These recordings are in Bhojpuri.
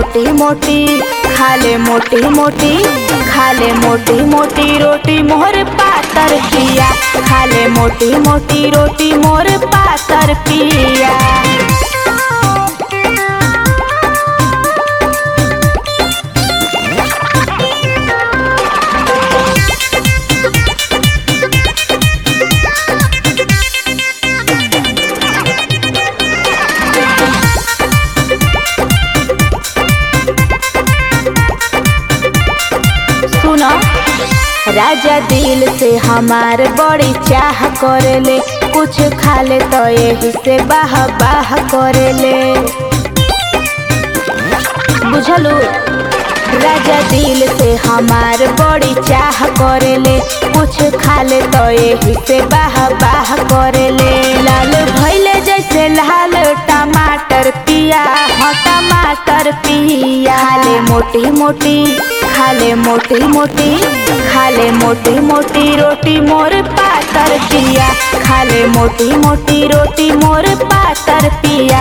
मोटी मोटी खाले मोटी मोटी खाले मोटी मोटी रोटी मोर पातर पिया खाले मोटी मोटी रोटी मोर पातर पिया सुनो राजा दिल से हमार बड़ी चाह करेले कुछ खाले तो यही से बाह बाह करेले बुझलू राजा दिल से हमार बड़ी चाह करेले कुछ खाले तो यही से बाह बाह करेले लाल भैले जैसे लाल टमाटर पिया हाँ टमाटर पिया खाले मोटी मोटी खाले मोटी मोटी खाले मोटी मोटी रोटी मोर पातर पिया खाले मोटी मोटी रोटी मोर पातर पिया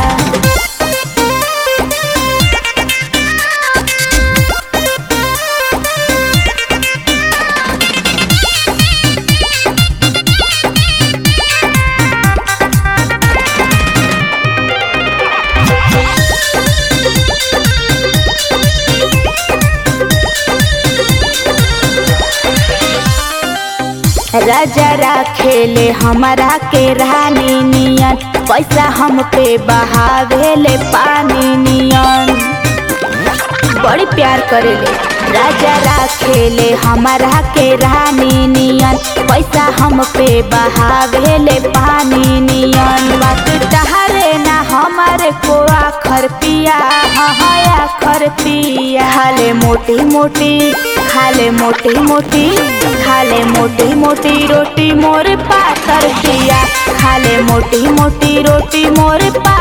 राजा राखेले हमारा के रानी नियन पैसा हम पे बहावेले पानी नियन बड़ी प्यार करेले राजा राखेले हमारा के रानी नियन पैसा हम पे बहावेले पानी नियन बात टहरे ना हमारे को आखर पिया हाँ आखर पिया खाले मोटी मोटी खाले मोटी मोटी खाले मोटी मोटी रोटी मोर पातर पिया खाले मोटी मोटी रोटी मोर पा